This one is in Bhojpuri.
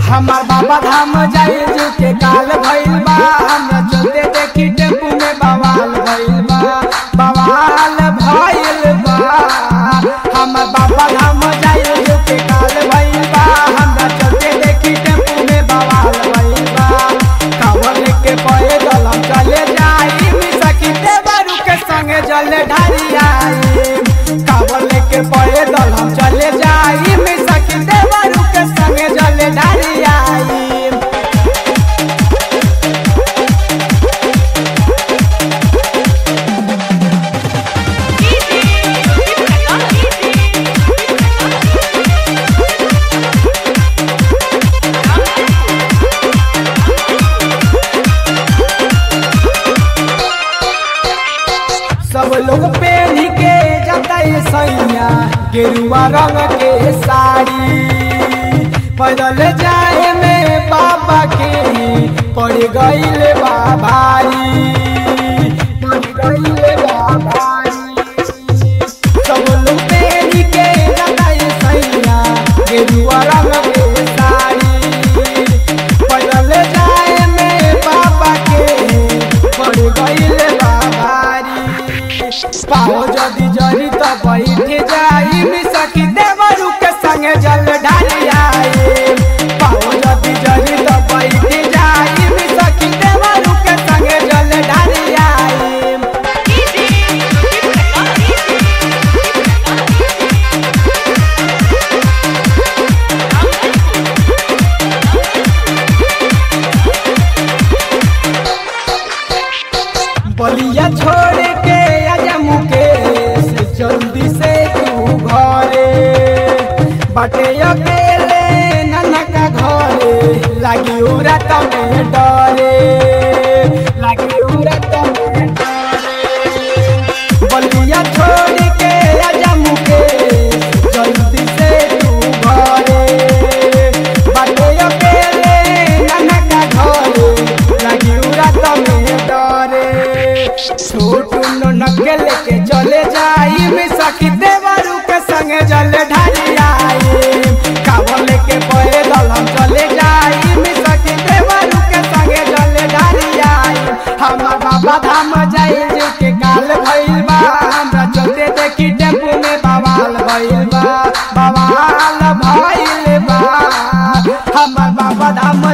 हमार बाबा धाम जाई जो के काल भइल बा हमरा चलते देखी टेम्पू में बवाल भइल बा बवाल भइल बा हमार बाबा धाम जाई जो के काल भइल बा हमरा चलते देखी टेम्पू में बवाल भइल बा कावर लेके पैदल हम चले जाई सखी देवरू के संगे जल ढारी आई कावर लेके पैदल हम चले जाई सखी देवरू के संगे जल ढारी आई सब लोग पहन के जाता है सैया गेरुआ रंग के साड़ी पैदल जाए में बाबा के पड़ गईल बा भारी पड़ गईल बा भारी सब लोग पहन के जाता है सैया गेरुआ रंग के साड़ी पैदल जाए में बाबा के पड़ गईल बा भारी पाओ जदी जरी तो बैठे जाई मिसकी देवरू के संगे जल ढाली आई पाओ जदी जरी तो बैठे जाई मिसकी देवरू के संगे जल ढाली आई बलिया छोड़ के आजा मुकेश जल्दी से तू घरे बाटे अकेले नाना का घरे लागी उरा तमे डरे लागी उरा तमे डरे बलिया छोड़ के आजा मुकेश जल्दी से तू घरे बाटे अकेले नाना का घरे लागी उरा तमे डरे छोटू ननके लेके चले जाई में सखी देवरू के संगे जल ढाली आई कावर लेके पैदल हम चले जाई में सखी देवरू के संगे जल ढाली आई हमार बाबा धाम जाई जो के काल भइल बा हमरा चलते देखी टेम्पू में बवाल भइल बा बवाल भइल बा हमार बाबा धाम